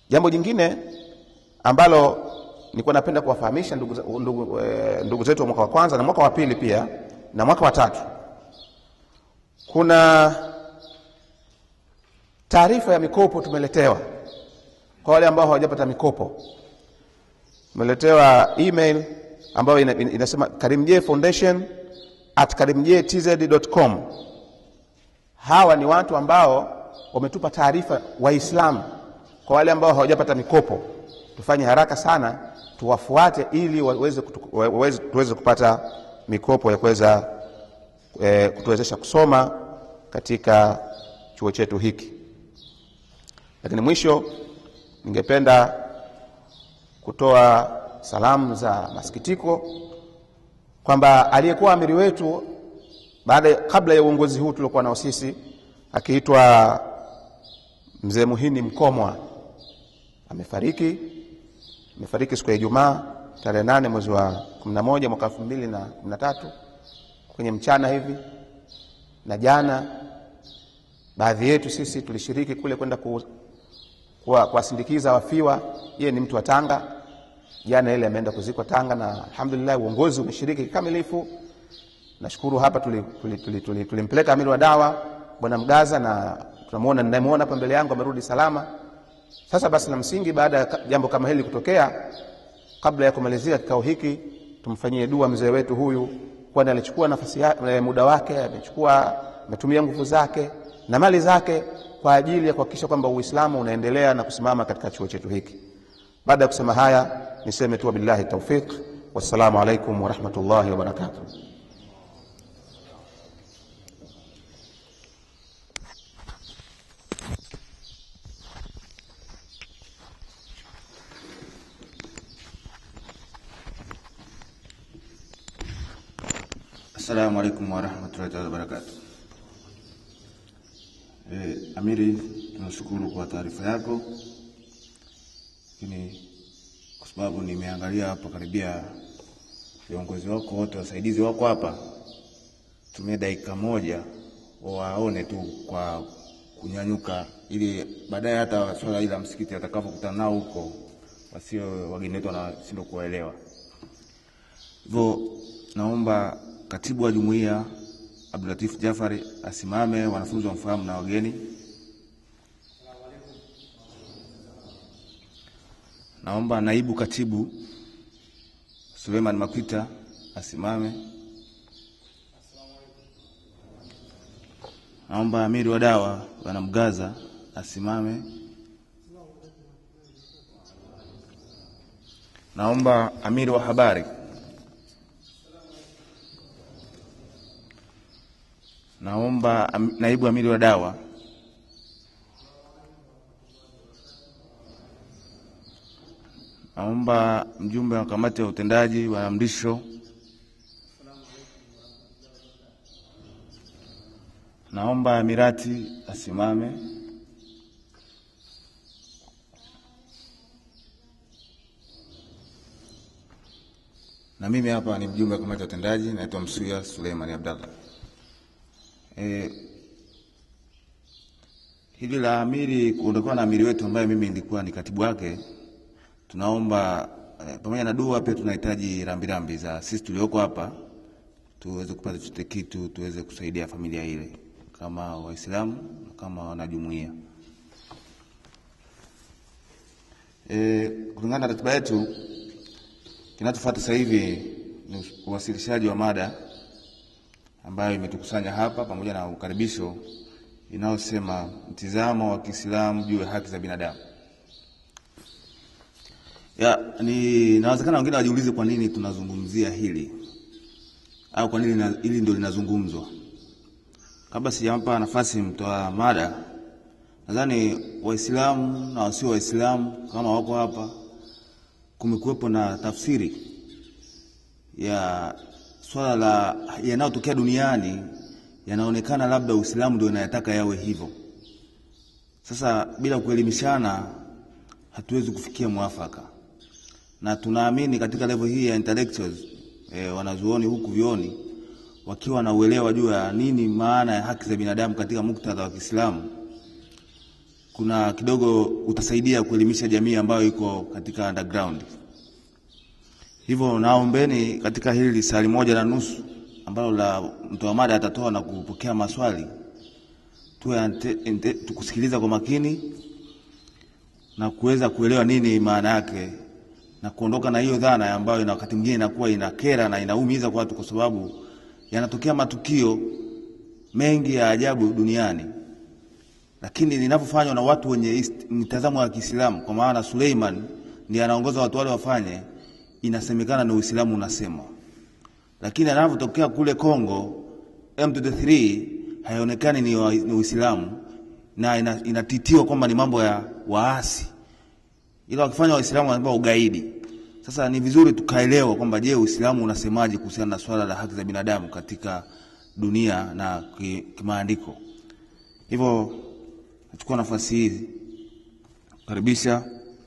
Jambo jingine ambalo nilikuwa napenda kuwafahamisha ndugu, za- ndugu, eh, ndugu zetu wa mwaka wa kwanza na mwaka wa pili pia na mwaka wa tatu, kuna taarifa ya mikopo tumeletewa kwa wale ambao hawajapata mikopo. Tumeletewa email ambayo ina, ina- inasema Karimjee Foundation at karimjeetz.com. Hawa ni watu ambao wametupa taarifa Waislamu, kwa wale ambao hawajapata mikopo, tufanye haraka sana tuwafuate, ili waweze kutu- waweze- tuweze kupata mikopo ya kuweza eh, kutuwezesha kusoma katika chuo chetu hiki. Lakini mwisho, ningependa kutoa salamu za masikitiko kwamba aliyekuwa amiri wetu baada kabla ya uongozi huu tuliokuwa nao sisi akiitwa mzee Muhini Mkomwa amefariki. Amefariki siku ya Ijumaa tarehe nane mwezi wa 11 mwaka 2013 kwenye mchana hivi, na jana baadhi yetu sisi tulishiriki kule kwenda ku, kuwa- kuwasindikiza wafiwa. Yeye ni mtu wa Tanga, jana ile ameenda kuzikwa Tanga, na alhamdulillah uongozi umeshiriki kikamilifu. Nashukuru hapa tulimpeleka tuli, tuli, tuli, tulimpeleka amiri wa dawa bwana Mgaza, na tunamuona ninayemuona hapa mbele yangu amerudi salama. Sasa basi, la msingi baada ya ka- jambo kama hili kutokea, kabla ya kumalizia kikao hiki, tumfanyie dua mzee wetu huyu, kwani alichukua nafasi ya, eh, muda wake, amechukua ametumia nguvu zake na mali zake kwa ajili ya kuhakikisha kwamba Uislamu unaendelea na kusimama katika chuo chetu hiki. Baada ya kusema haya, niseme tu wabillahi taufiq, wassalamu alaikum warahmatullahi wabarakatuh. Assalamu alaikum warahmatullahi taala wabarakatu. E, Amiri, tunashukuru kwa taarifa yako, lakini kwa sababu nimeangalia hapa karibia viongozi wako wote wasaidizi wako hapa, tumia dakika moja waone tu kwa kunyanyuka, ili baadaye hata swala hili la msikiti atakapokutana nao huko wasio wageni wetu wanashindwa kuwaelewa. Hivyo naomba katibu wa jumuiya Abdulatif Jafari asimame, wanafunzi wamfahamu na wageni. Naomba naibu katibu Suleiman Makwita asimame. Naomba amiri wa dawa bwana Mgaza asimame. Naomba amiri wa habari Naomba am, naibu amiri wa dawa. Naomba mjumbe wa kamati ya utendaji bwana Mrisho. Naomba Amirati asimame. Na mimi hapa ni mjumbe wa kamati ya utendaji, naitwa Msuya Suleimani Abdallah. Eh, hili la amiri kuondokewa na amiri wetu ambaye mimi nilikuwa ni katibu wake, tunaomba eh, pamoja na dua pia tunahitaji rambirambi za sisi tulioko hapa tuweze kupata chochote kitu tuweze kusaidia familia ile kama Waislamu na kama wanajumuia. Eh, kulingana na ratiba yetu kinachofuata sasa hivi ni uwasilishaji wa mada ambayo imetukusanya hapa pamoja na ukaribisho inayosema mtizamo wa Kiislamu juu ya haki za binadamu. Ya, ni inawezekana wengine wajiulize kwa nini tunazungumzia hili au kwa nini na- hili ndio linazungumzwa. Kabla sijampa nafasi mtoa mada, nadhani Waislamu na wasio Waislamu kama wako hapa, kumekuwepo na tafsiri ya swala la yanayotokea duniani yanaonekana labda Uislamu ndio inayataka yawe hivyo. Sasa bila kuelimishana hatuwezi kufikia mwafaka, na tunaamini katika level hii ya intellectuals eh, wanazuoni huku vioni wakiwa na uelewa juu ya nini maana ya haki za binadamu katika muktadha wa Kiislamu, kuna kidogo utasaidia kuelimisha jamii ambayo iko katika underground. Hivyo naombeni katika hili sali moja na nusu ambalo la mtoa mada atatoa na kupokea maswali, tuwe ante- ente- tukusikiliza kwa makini na kuweza kuelewa nini maana yake na kuondoka na hiyo dhana ambayo ina wakati mwingine inakuwa inakera na inaumiza kwa watu, kwa sababu yanatokea matukio mengi ya ajabu duniani, lakini linavyofanywa na watu wenye ist- mtazamo wa Kiislamu, kwa maana Suleiman ndiye anaongoza watu wale wafanye, inasemekana ni Uislamu unasema, lakini anavyotokea kule Kongo M23 haionekani ni, wa- ni Uislamu na ina- inatitiwa kwamba ni mambo ya waasi ila wakifanya Waislamu wanapewa ugaidi. Sasa ni vizuri tukaelewa kwamba je, Uislamu unasemaje kuhusiana na swala la haki za binadamu katika dunia na ki- kimaandiko. Hivyo nachukua nafasi hii kukaribisha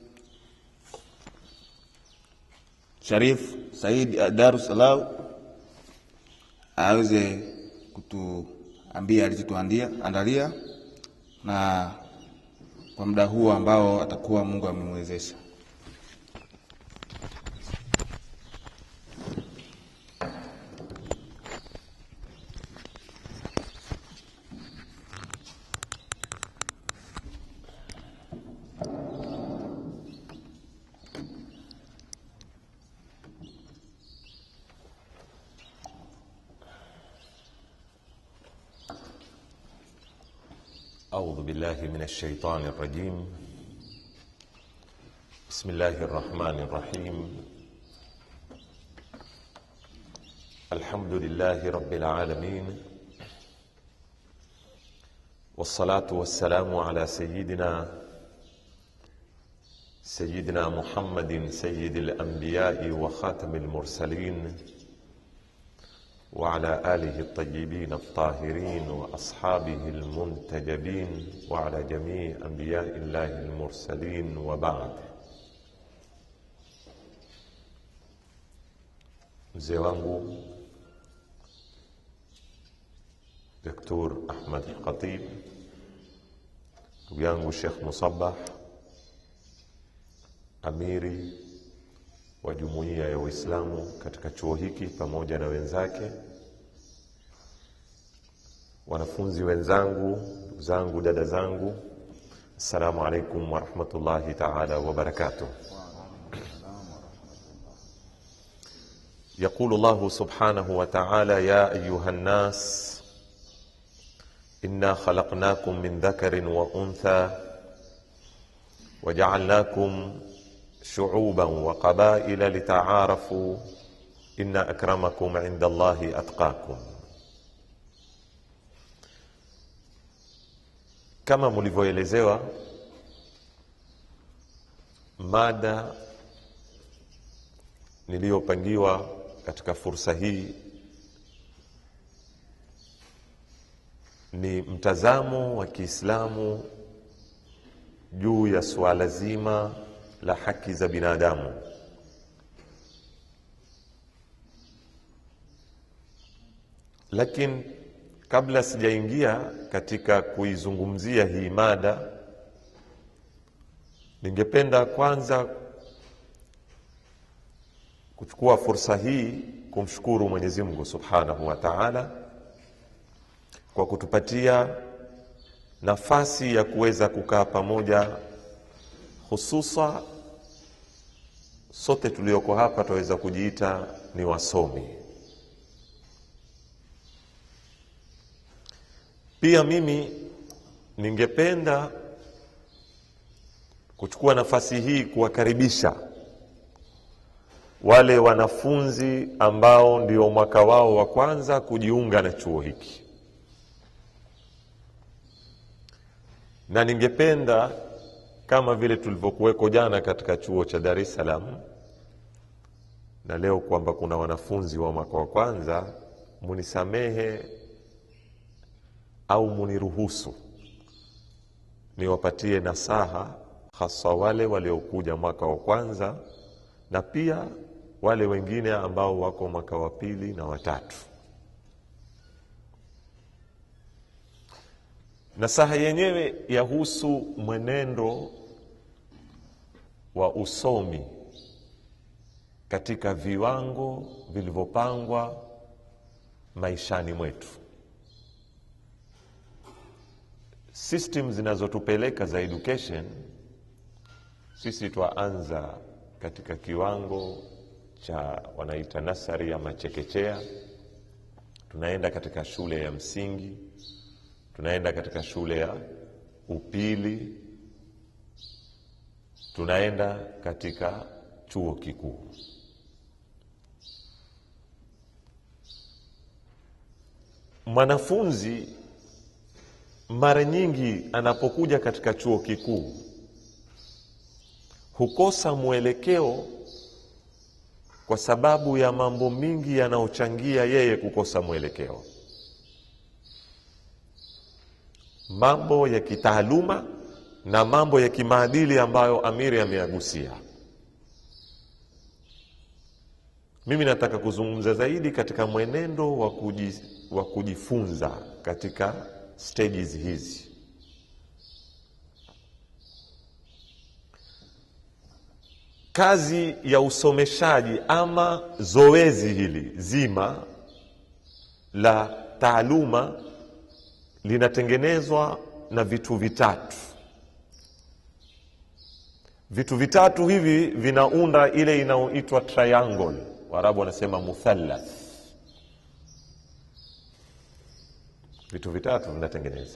Sharif Said Darussalam aweze kutuambia alichotuandia andalia na kwa muda huu ambao atakuwa Mungu amemwezesha. أعوذ بالله من الشيطان الرجيم بسم الله الرحمن الرحيم الحمد لله رب العالمين والصلاة والسلام على سيدنا سيدنا محمد سيد الأنبياء وخاتم المرسلين وعلى آله الطيبين الطاهرين وأصحابه المنتجبين وعلى جميع أنبياء الله المرسلين وبعد mzee wangu Dr. Ahmad Khatib, ndugu yangu Sheikh Musabah, amiri wa jumuiya ya Uislamu katika chuo hiki pamoja na wenzake, wanafunzi wenzangu, ndugu zangu, dada zangu, assalamu alaikum warahmatullahi taala wabarakatuh. يقول الله سبحانه وتعالى يا أيها الناس إنا خلقناكم من ذكر وأنثى وجعلناكم شعوبا وقبائل لتعارفوا إن أكرمكم عند الله أتقاكم kama mlivyoelezewa mada niliyopangiwa katika fursa hii ni mtazamo wa Kiislamu juu ya suala zima la haki za binadamu. Lakini kabla sijaingia katika kuizungumzia hii mada, ningependa kwanza kuchukua fursa hii kumshukuru Mwenyezi Mungu Subhanahu wa Ta'ala kwa kutupatia nafasi ya kuweza kukaa pamoja, hususa sote tulioko hapa tunaweza kujiita ni wasomi. Pia mimi ningependa kuchukua nafasi hii kuwakaribisha wale wanafunzi ambao ndio mwaka wao wa kwanza kujiunga na chuo hiki, na ningependa kama vile tulivyokuweko jana katika chuo cha Dar es Salaam na leo kwamba kuna wanafunzi wa mwaka wa kwanza, munisamehe au muniruhusu niwapatie nasaha, hasa wale waliokuja mwaka wa kwanza na pia wale wengine ambao wako mwaka wa pili na watatu. nasaha yenyewe yahusu mwenendo wa usomi katika viwango vilivyopangwa maishani mwetu system zinazotupeleka za education sisi twaanza katika kiwango cha wanaita nasari ama chekechea tunaenda katika shule ya msingi tunaenda katika shule ya upili tunaenda katika chuo kikuu mwanafunzi mara nyingi anapokuja katika chuo kikuu hukosa mwelekeo kwa sababu ya mambo mingi yanayochangia yeye kukosa mwelekeo mambo ya kitaaluma na mambo ya kimaadili ambayo amiri ameyagusia mimi nataka kuzungumza zaidi katika mwenendo wa, kuji, wa kujifunza katika stages hizi kazi ya usomeshaji ama zoezi hili zima la taaluma linatengenezwa na vitu vitatu vitu vitatu hivi vinaunda ile inayoitwa triangle waarabu wanasema muthallath vitu vitatu vinatengeneza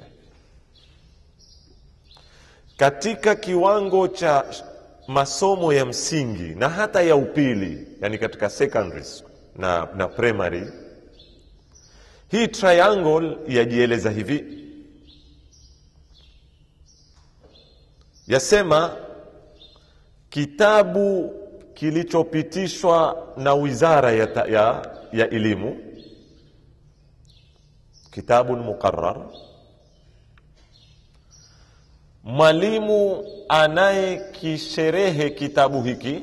katika kiwango cha masomo ya msingi na hata ya upili yani katika secondaries na, na primary hii triangle yajieleza hivi yasema kitabu kilichopitishwa na wizara ya, ta, ya, ya elimu kitabun muqarar mwalimu anayekisherehe kitabu hiki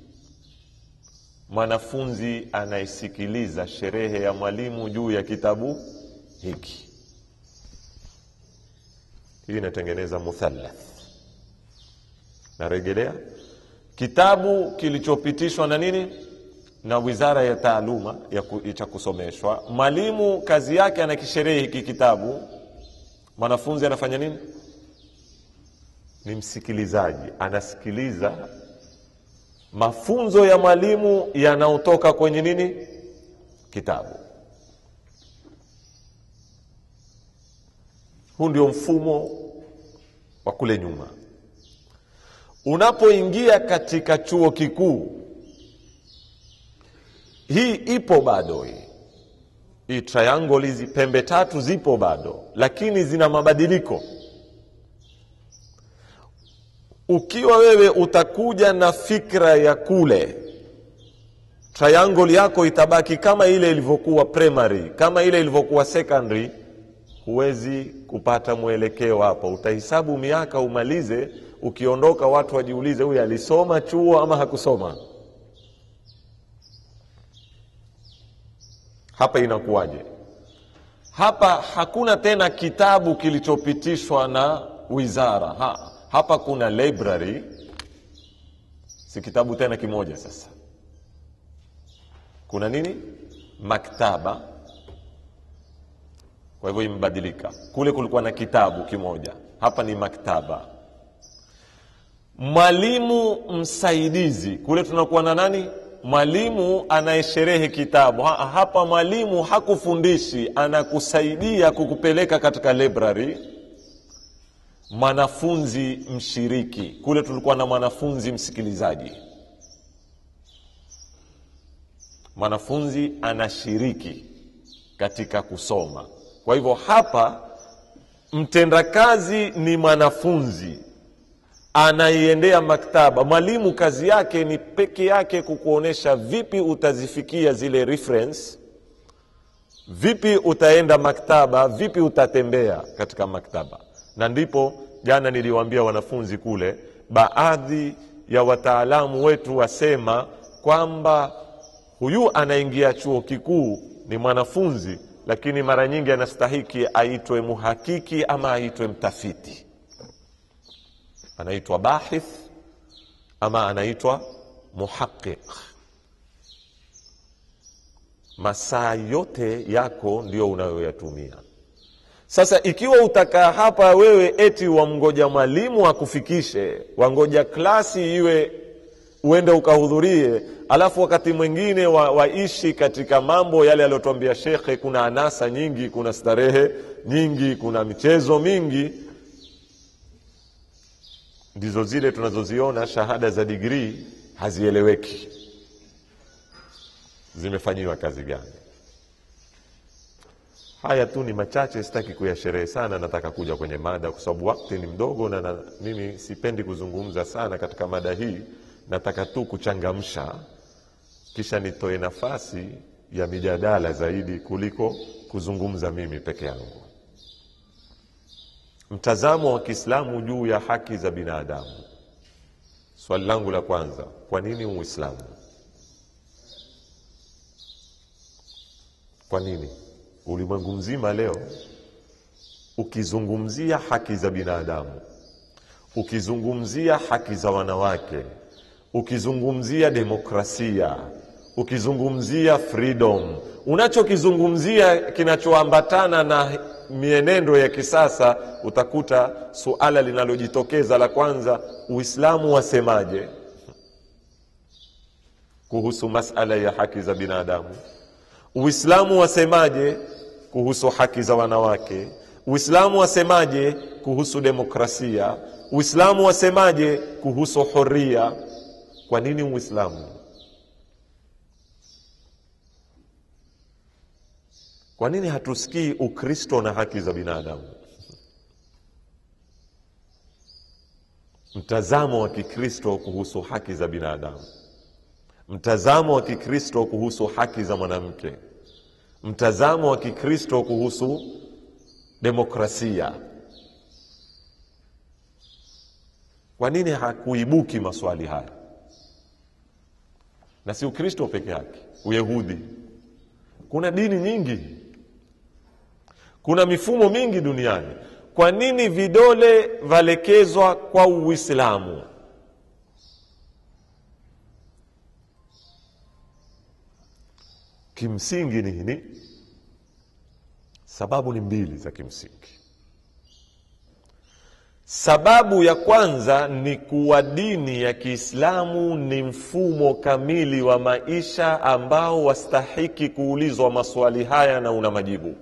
mwanafunzi anayesikiliza sherehe ya mwalimu juu ya kitabu hiki hii inatengeneza muthallath narejelea kitabu kilichopitishwa na nini na wizara ya taaluma ya ku, cha kusomeshwa mwalimu kazi yake anakisherehe hiki kitabu mwanafunzi anafanya nini ni msikilizaji anasikiliza mafunzo ya mwalimu yanayotoka kwenye nini kitabu huu ndio mfumo wa kule nyuma unapoingia katika chuo kikuu hii ipo bado hii hii triangle hizi pembe tatu zipo bado lakini zina mabadiliko ukiwa wewe utakuja na fikra ya kule triangle yako itabaki kama ile ilivyokuwa primary kama ile ilivyokuwa secondary huwezi kupata mwelekeo hapo utahesabu miaka umalize ukiondoka watu wajiulize huyu alisoma chuo ama hakusoma hapa inakuwaje hapa hakuna tena kitabu kilichopitishwa na wizara ha, hapa kuna library si kitabu tena kimoja sasa kuna nini maktaba kwa hivyo imebadilika kule kulikuwa na kitabu kimoja hapa ni maktaba mwalimu msaidizi kule tunakuwa na nani mwalimu anayesherehe kitabu ha, hapa mwalimu hakufundishi anakusaidia kukupeleka katika library mwanafunzi mshiriki kule tulikuwa na mwanafunzi msikilizaji mwanafunzi anashiriki katika kusoma kwa hivyo hapa mtendakazi ni mwanafunzi anaiendea maktaba mwalimu kazi yake ni peke yake kukuonyesha vipi utazifikia zile reference vipi utaenda maktaba vipi utatembea katika maktaba na ndipo jana niliwaambia wanafunzi kule baadhi ya wataalamu wetu wasema kwamba huyu anaingia chuo kikuu ni mwanafunzi lakini mara nyingi anastahiki aitwe muhakiki ama aitwe mtafiti anaitwa bahith ama anaitwa muhaqiq masaa yote yako ndio unayoyatumia sasa ikiwa utakaa hapa wewe eti wamgoja mwalimu akufikishe wangoja klasi iwe uende ukahudhurie alafu wakati mwingine wa, waishi katika mambo yale aliyotuambia shekhe kuna anasa nyingi kuna starehe nyingi kuna michezo mingi ndizo zile tunazoziona shahada za digrii hazieleweki zimefanyiwa kazi gani haya tu ni machache sitaki kuyasherehe sana nataka kuja kwenye mada kwa sababu wakati ni mdogo na, na mimi sipendi kuzungumza sana katika mada hii nataka tu kuchangamsha kisha nitoe nafasi ya mijadala zaidi kuliko kuzungumza mimi peke yangu mtazamo wa kiislamu juu ya haki za binadamu swali langu la kwanza kwa nini uislamu kwa nini ulimwengu mzima leo ukizungumzia haki za binadamu ukizungumzia haki za wanawake ukizungumzia demokrasia ukizungumzia freedom unachokizungumzia kinachoambatana na mienendo ya kisasa utakuta suala linalojitokeza la kwanza uislamu wasemaje kuhusu masala ya haki za binadamu uislamu wasemaje kuhusu haki za wanawake uislamu wasemaje kuhusu demokrasia uislamu wasemaje kuhusu huria kwa nini uislamu kwa nini hatusikii ukristo na haki za binadamu mtazamo wa kikristo kuhusu haki za binadamu mtazamo wa kikristo kuhusu haki za mwanamke mtazamo wa kikristo kuhusu demokrasia kwa nini hakuibuki maswali haya na si ukristo peke yake uyahudi kuna dini nyingi kuna mifumo mingi duniani kwa nini vidole valekezwa kwa uislamu kimsingi ni nini sababu ni mbili za kimsingi sababu ya kwanza ni kuwa dini ya kiislamu ni mfumo kamili wa maisha ambao wastahiki kuulizwa maswali haya na una majibu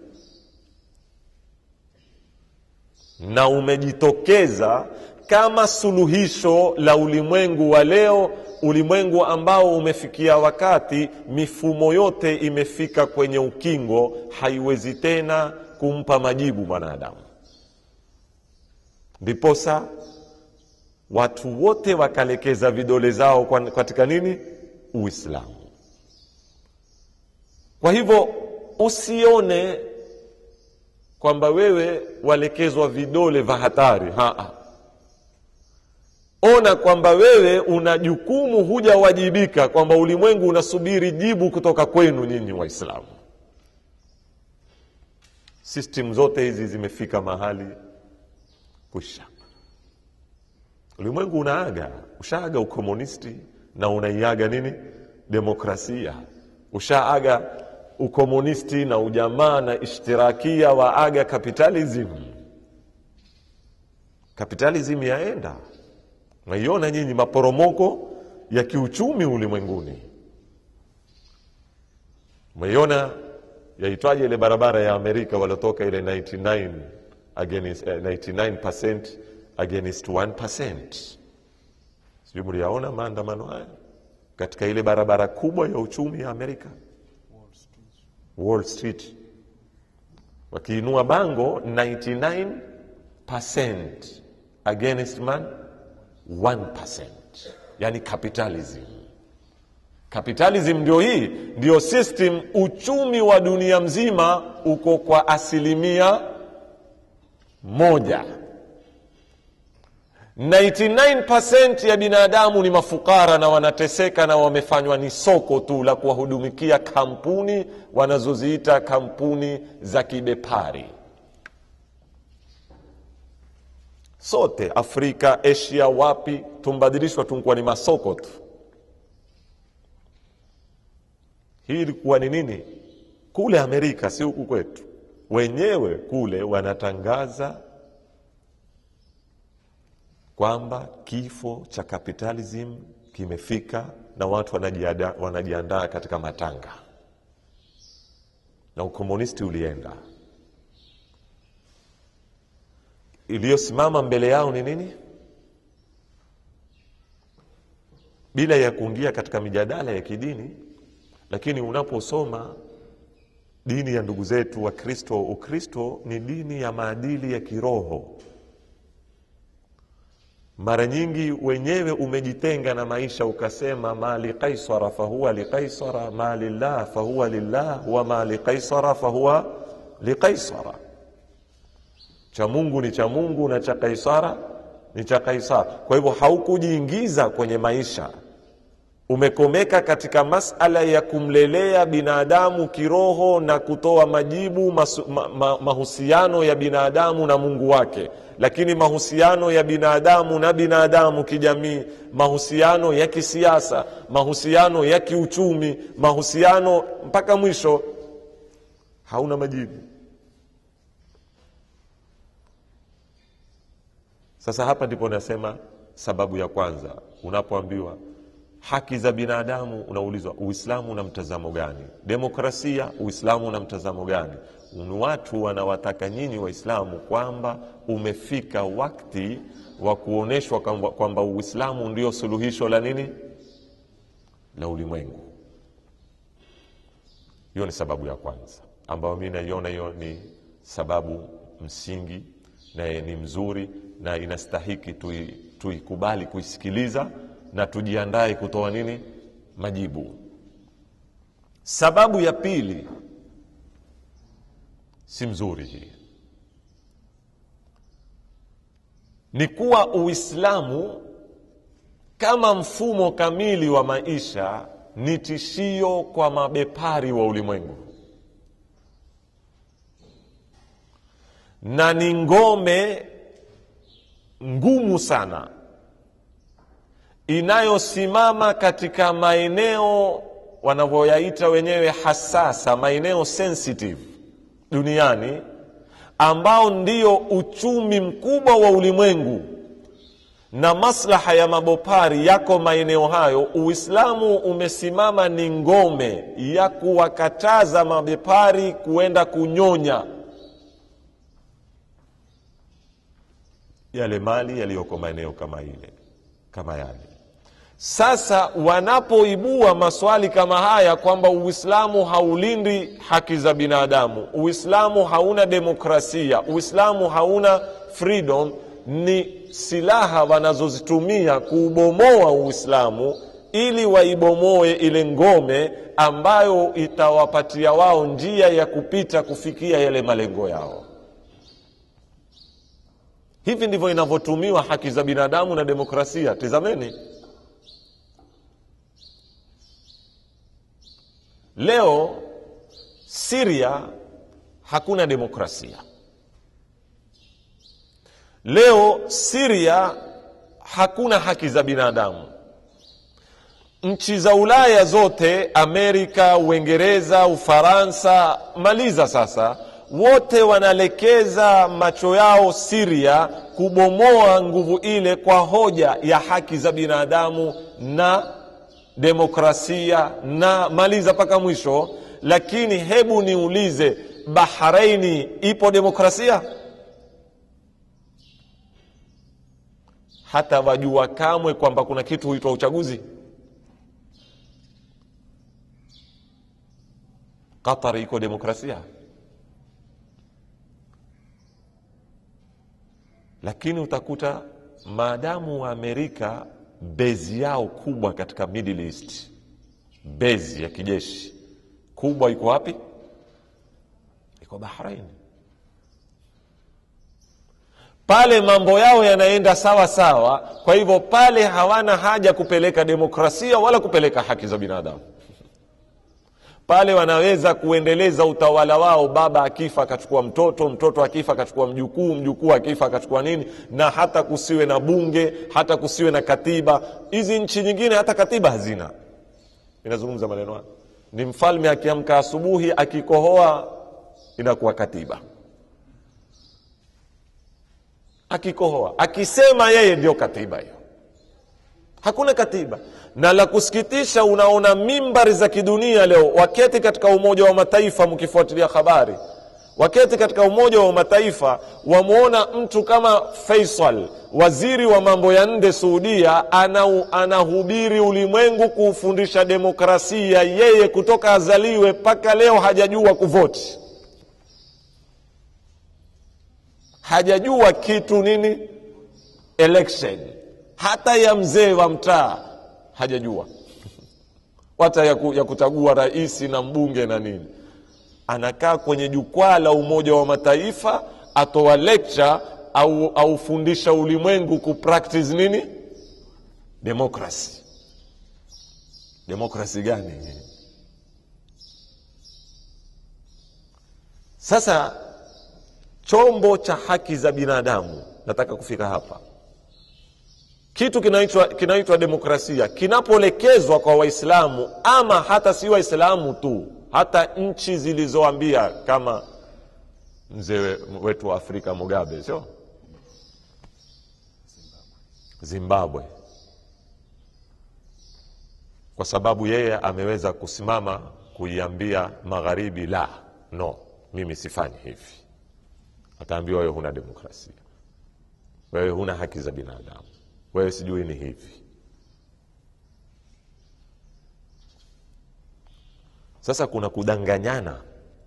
na umejitokeza kama suluhisho la ulimwengu wa leo ulimwengu ambao umefikia wakati mifumo yote imefika kwenye ukingo haiwezi tena kumpa majibu mwanadamu ndiposa watu wote wakalekeza vidole zao kwa- katika nini uislamu kwa hivyo usione kwamba wewe walekezwa vidole vya hatari Haa. ona kwamba wewe una jukumu hujawajibika kwamba ulimwengu unasubiri jibu kutoka kwenu nyinyi waislamu system zote hizi zimefika mahali kwisha ulimwengu unaaga ushaaga ukomunisti na unaiaga nini demokrasia ushaaga ukomunisti na ujamaa na ishtirakia waaga kapitalism kapitalism yaenda naiona nyinyi maporomoko ya kiuchumi ulimwenguni umeiona yaitwaje ile barabara ya amerika waliotoka ile 99 against, eh, 99% against 1% sijui mliyaona maandamano haya katika ile barabara kubwa ya uchumi ya amerika wall street wakiinua bango 99% against man 1% yani capitalism capitalism ndio hii ndio system uchumi wa dunia mzima uko kwa asilimia moja 99% ya binadamu ni mafukara na wanateseka na wamefanywa ni soko tu la kuwahudumikia kampuni wanazoziita kampuni za kibepari sote afrika asia wapi tumbadilishwa tunkuwa ni masoko tu hii ilikuwa ni nini kule amerika si huku kwetu wenyewe kule wanatangaza kwamba kifo cha capitalism kimefika na watu wanajiada- wanajiandaa katika matanga na ukomunisti ulienda iliyosimama mbele yao ni nini bila ya kuingia katika mijadala ya kidini lakini unaposoma dini ya ndugu zetu wa kristo ukristo ni dini ya maadili ya kiroho mara nyingi wenyewe umejitenga na maisha ukasema ma liqaisara fahuwa liqaisara ma lillah fahuwa lillah wa ma liqaisara fahuwa liqaisara cha mungu ni cha mungu na cha kaisara ni cha kaisara kwa hivyo haukujiingiza kwenye maisha umekomeka katika masala ya kumlelea binadamu kiroho na kutoa majibu masu, ma, ma, mahusiano ya binadamu na mungu wake lakini mahusiano ya binadamu na binadamu kijamii mahusiano ya kisiasa mahusiano ya kiuchumi mahusiano mpaka mwisho hauna majibu sasa hapa ndipo nasema sababu ya kwanza unapoambiwa haki za binadamu unaulizwa uislamu una mtazamo gani demokrasia uislamu una mtazamo gani ni watu wanawataka nyinyi waislamu kwamba umefika wakti wa kuonyeshwa kwamba kwamba uislamu ndio suluhisho la nini la ulimwengu hiyo ni sababu ya kwanza ambayo mi naiona hiyo ni sababu msingi na ni mzuri na inastahiki tui- tuikubali kuisikiliza na tujiandae kutoa nini majibu sababu ya pili si mzuri hii ni kuwa uislamu kama mfumo kamili wa maisha ni tishio kwa mabepari wa ulimwengu na ni ngome ngumu sana inayosimama katika maeneo wanavyoyaita wenyewe hasasa maeneo sensitive duniani ambao ndio uchumi mkubwa wa ulimwengu na maslaha ya mabopari yako maeneo hayo uislamu umesimama ni ngome ya kuwakataza mabepari kuenda kunyonya yale mali yaliyoko maeneo kama ile kama yale sasa wanapoibua maswali kama haya kwamba uislamu haulindi haki za binadamu uislamu hauna demokrasia uislamu hauna freedom ni silaha wanazozitumia kuubomoa uislamu ili waibomoe ile ngome ambayo itawapatia wao njia ya kupita kufikia yale malengo yao hivi ndivyo inavyotumiwa haki za binadamu na demokrasia tizameni leo siria hakuna demokrasia leo siria hakuna haki za binadamu nchi za ulaya zote amerika uingereza ufaransa maliza sasa wote wanalekeza macho yao siria kubomoa nguvu ile kwa hoja ya haki za binadamu na demokrasia na maliza mpaka mwisho lakini hebu niulize bahraini ipo demokrasia hata wajua kamwe kwamba kuna kitu huitwa uchaguzi qatar iko demokrasia lakini utakuta maadamu wa amerika bezi yao kubwa katika middle east bezi ya kijeshi kubwa iko wapi iko bahrain pale mambo yao yanaenda sawa sawa kwa hivyo pale hawana haja kupeleka demokrasia wala kupeleka haki za binadamu pale wanaweza kuendeleza utawala wao baba akifa akachukua mtoto mtoto akifa akachukua mjukuu mjukuu akifa akachukua nini na hata kusiwe na bunge hata kusiwe na katiba hizi nchi nyingine hata katiba hazina inazungumza maneno haya ni mfalme akiamka asubuhi akikohoa inakuwa katiba akikohoa akisema yeye ndio katiba hiyo hakuna katiba na la kusikitisha unaona mimbari za kidunia leo waketi katika umoja wa mataifa mkifuatilia habari waketi katika umoja wa mataifa wamwona mtu kama faisal waziri wa mambo ya nde suudia ana, anahubiri ulimwengu kuufundisha demokrasia yeye kutoka azaliwe mpaka leo hajajua kuvoti hajajua kitu nini election hata ya mzee wa mtaa hajajua hata ya, ku, ya kutagua rais na mbunge na nini anakaa kwenye jukwaa la umoja wa mataifa atoa lecture au aufundisha ulimwengu kupractice nini demokrasi demokrasi gani sasa chombo cha haki za binadamu nataka kufika hapa kitu kinaitwa kinaitwa demokrasia kinapoelekezwa kwa waislamu ama hata si waislamu tu hata nchi zilizoambia kama mzee wetu wa afrika mugabe sio zimbabwe kwa sababu yeye ameweza kusimama kuiambia magharibi la no mimi sifanyi hivi ataambiwa wewe huna demokrasia wewe huna haki za binadamu wewe sijui ni hivi sasa kuna kudanganyana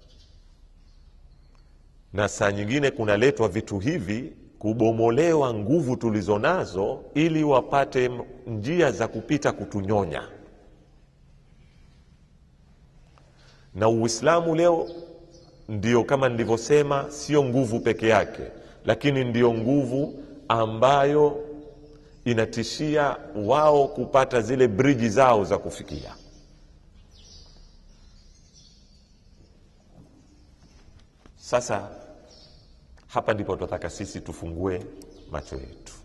na saa nyingine kunaletwa vitu hivi kubomolewa nguvu tulizo nazo ili wapate njia za kupita kutunyonya na uislamu leo ndio kama nilivyosema sio nguvu peke yake lakini ndiyo nguvu ambayo inatishia wao kupata zile briji zao za kufikia sasa hapa ndipo tunataka sisi tufungue macho yetu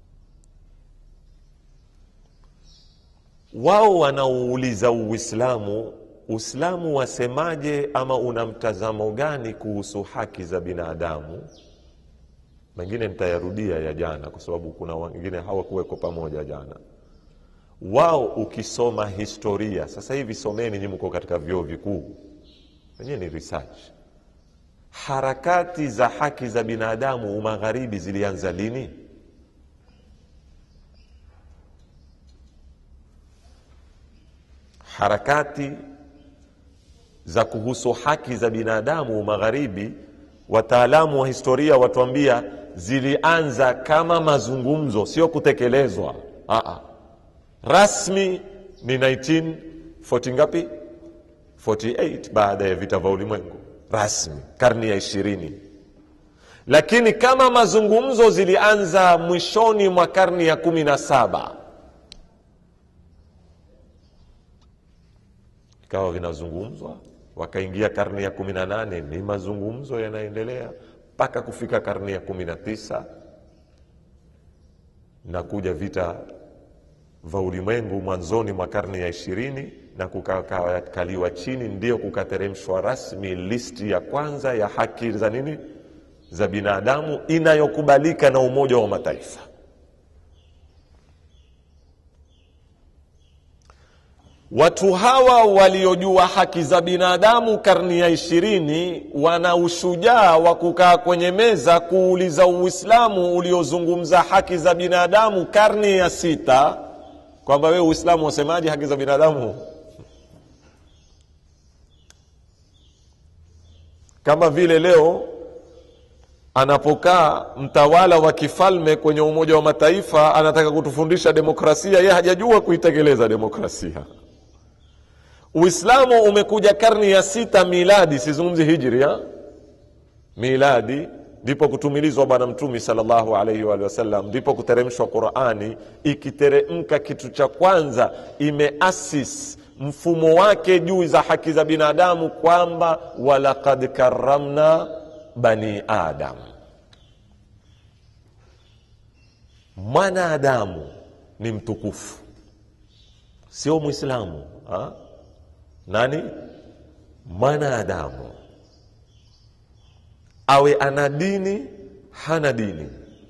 wao wanaouliza uislamu uislamu wasemaje ama una mtazamo gani kuhusu haki za binadamu mengine nitayarudia ya jana kwa sababu kuna wengine hawakuweko pamoja jana wao ukisoma historia sasa hivi someni nyi mko katika vyuo vikuu wenyewe ni research harakati za haki za binadamu umagharibi zilianza lini harakati za kuhusu haki za binadamu magharibi wataalamu wa historia watuambia zilianza kama mazungumzo sio kutekelezwa Aa. rasmi ni 1940 ngapi 48 baada ya vita vya ulimwengu rasmi karni ya ishirini lakini kama mazungumzo zilianza mwishoni mwa karni ya kumi na saba ikawa vinazungumzwa wakaingia karni ya kumi na nane ni mazungumzo yanaendelea mpaka kufika karni ya kumi na tisa na kuja vita vya ulimwengu mwanzoni mwa karni ya ishirini na kukakaliwa chini ndio kukateremshwa rasmi listi ya kwanza ya haki za nini za binadamu inayokubalika na umoja wa mataifa watu hawa waliojua haki za binadamu karni ya ishirini wana ushujaa wa kukaa kwenye meza kuuliza uislamu uliozungumza haki za binadamu karni ya sita kwamba wewe uislamu wasemaje haki za binadamu kama vile leo anapokaa mtawala wa kifalme kwenye umoja wa mataifa anataka kutufundisha demokrasia ye hajajua kuitekeleza demokrasia uislamu umekuja karni ya sita miladi sizungumzi hijria miladi ndipo kutumilizwa bwana mtumi salllahu alaihi waalihi wasallam ndipo kuteremshwa qurani ikiteremka kitu cha kwanza imeasis mfumo wake juu za haki za binadamu kwamba walakad karamna bani adam mwanadamu ni mtukufu sio mwislamu ha? nani mwanadamu awe ana dini hana dini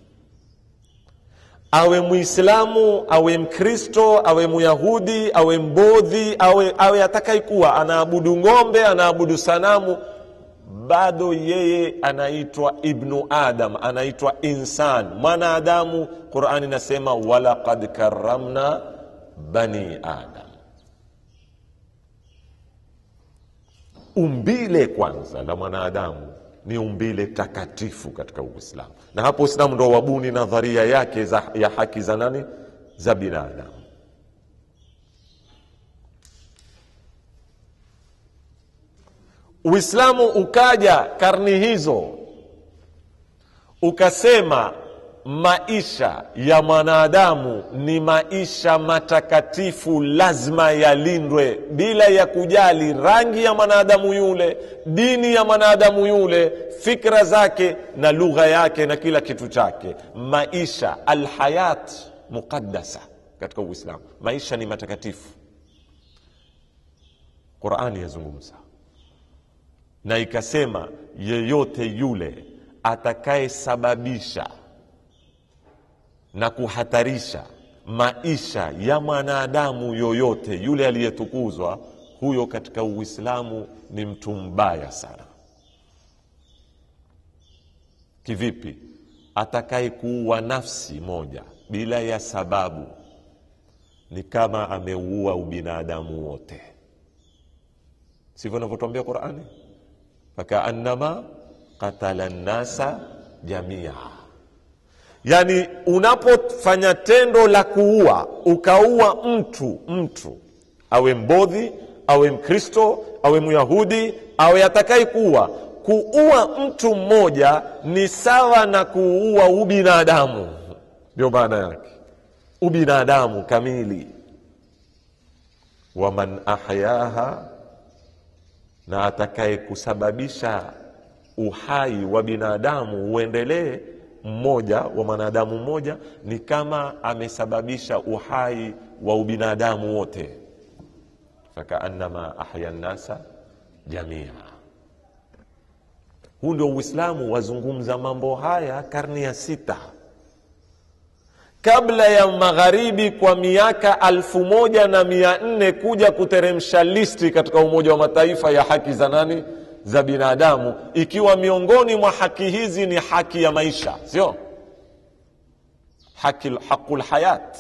awe mwislamu awe mkristo awe myahudi awe mbodhi awe, awe atakaikuwa anaabudu ng'ombe anaabudu sanamu bado yeye anaitwa ibnu adam anaitwa insan mwanadamu qurani inasema walaqad karamna bani adam umbile kwanza la mwanadamu ni umbile takatifu katika uislamu na hapo uislamu ndo wabuni nadharia yake za, ya haki za nani za binadamu uislamu ukaja karni hizo ukasema maisha ya mwanadamu ni maisha matakatifu lazima yalindwe bila ya kujali rangi ya mwanadamu yule dini ya mwanadamu yule fikra zake na lugha yake na kila kitu chake maisha alhayat muqaddasa katika uislamu maisha ni matakatifu qurani yazungumza na ikasema yeyote yule atakayesababisha na kuhatarisha maisha ya mwanadamu yoyote yule aliyetukuzwa huyo katika uislamu ni mtu mbaya sana kivipi atakayekuua nafsi moja bila ya sababu ni kama ameuua ubinadamu wote sivyo inavyotwambia qurani fakaannama qatala nnasa jamia yaani unapofanya tendo la kuua ukaua mtu mtu awe mbodhi awe mkristo awe myahudi awe atakaye kuua kuua mtu mmoja ni sawa na kuua ubinadamu ndio maana yake ubinadamu kamili waman ahyaha na atakaye kusababisha uhai wa binadamu uendelee mmoja wa mwanadamu mmoja ni kama amesababisha uhai wa ubinadamu wote fakaannama ahya nnasa jamia huu ndio uislamu wazungumza mambo haya karni ya sita kabla ya magharibi kwa miaka alfu moja na mia nne kuja kuteremsha listi katika umoja wa mataifa ya haki za nani za binadamu ikiwa miongoni mwa haki hizi ni haki ya maisha sio haki haqul hayat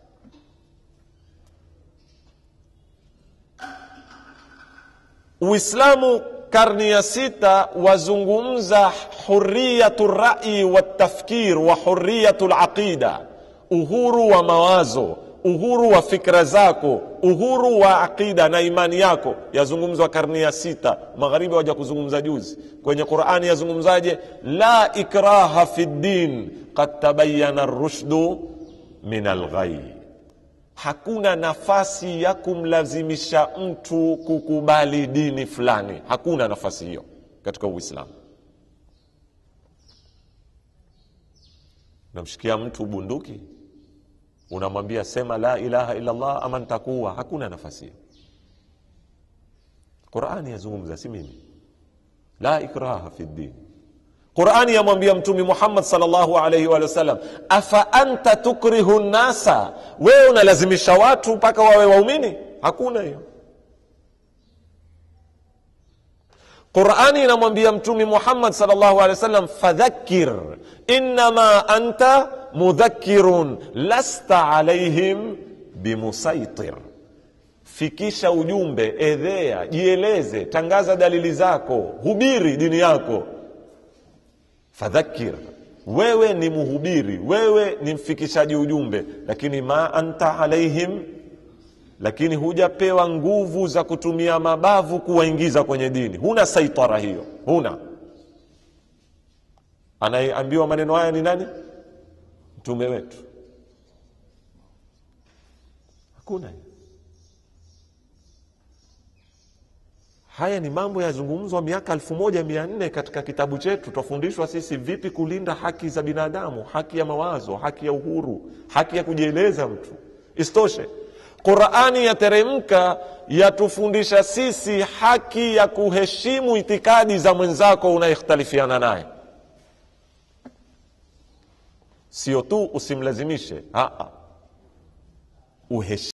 uislamu karni ya sita wazungumza huriyatu rai waltafkir wa huriyatu laqida uhuru wa mawazo uhuru wa fikra zako uhuru wa aqida na imani yako yazungumzwa karni ya sita magharibi waja kuzungumza juzi kwenye qurani yazungumzaje la ikraha fi ddin kad tabayana rushdu min alghai hakuna nafasi ya kumlazimisha mtu kukubali dini fulani hakuna nafasi hiyo katika uislamu namshikia mtu bunduki unamwambia sema la ilaha illallah ama ntakuwa hakuna nafasi hiyo qurani yazungumza si mimi la ikraha fi ddin qurani yamwambia mtumi muhammad salllahu alaihi wa sallam afa anta tukrihu nnasa wewe unalazimisha watu mpaka wawe waumini hakuna hiyo qurani inamwambia mtumi muhammad salllahu alehi wa sallam fadhakir innama anta mudhakirun lasta alaihim bimusaitir fikisha ujumbe edhea jieleze tangaza dalili zako hubiri dini yako fadhakir wewe ni mhubiri wewe ni mfikishaji ujumbe lakini ma anta alaihim lakini hujapewa nguvu za kutumia mabavu kuwaingiza kwenye dini huna saitara hiyo huna anayeambiwa maneno haya ni nani mtume wetu hakuna haya ni mambo yazungumzwa miaka elfu moja mia nne katika kitabu chetu twafundishwa sisi vipi kulinda haki za binadamu haki ya mawazo haki ya uhuru haki ya kujieleza mtu isitoshe qurani yateremka yatufundisha sisi haki ya kuheshimu itikadi za mwenzako unayekhtalifiana naye sio tu usimlazimishe Aa, uheshimu